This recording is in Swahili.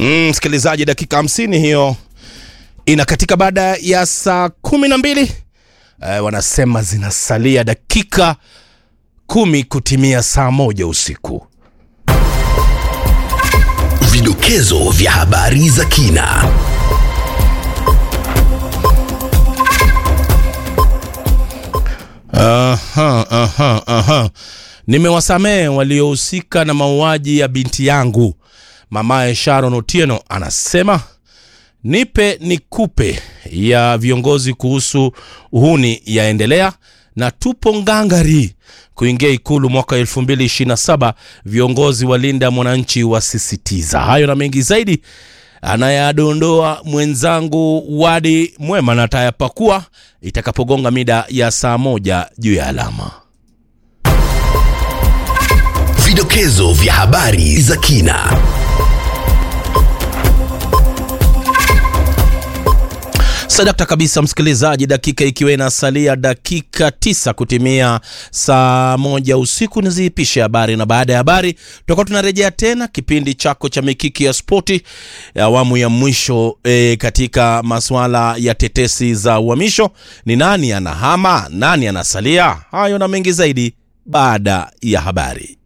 Mm, msikilizaji, dakika hamsini hiyo inakatika baada ya saa kumi na mbili. Eh, wanasema zinasalia dakika kumi kutimia saa moja usiku. Vidokezo vya habari za kina. Aha, aha, aha. Nimewasamehe waliohusika na mauaji ya binti yangu. Mamaye Sharon Otieno anasema nipe nikupe ya viongozi kuhusu uhuni yaendelea na tupo ngangari kuingia ikulu mwaka 2027 viongozi walinda mwananchi wasisitiza hayo na mengi zaidi anayadondoa mwenzangu wadi mwema na tayapakua itakapogonga mida ya saa moja juu ya alama Vidokezo vya habari za kina. sadakta kabisa msikilizaji dakika ikiwa inasalia dakika tisa kutimia saa moja usiku niziipishe habari na baada ya habari tutakuwa tunarejea tena kipindi chako cha mikiki ya spoti awamu ya mwisho e, katika masuala ya tetesi za uhamisho ni nani anahama nani anasalia hayo na mengi zaidi baada ya habari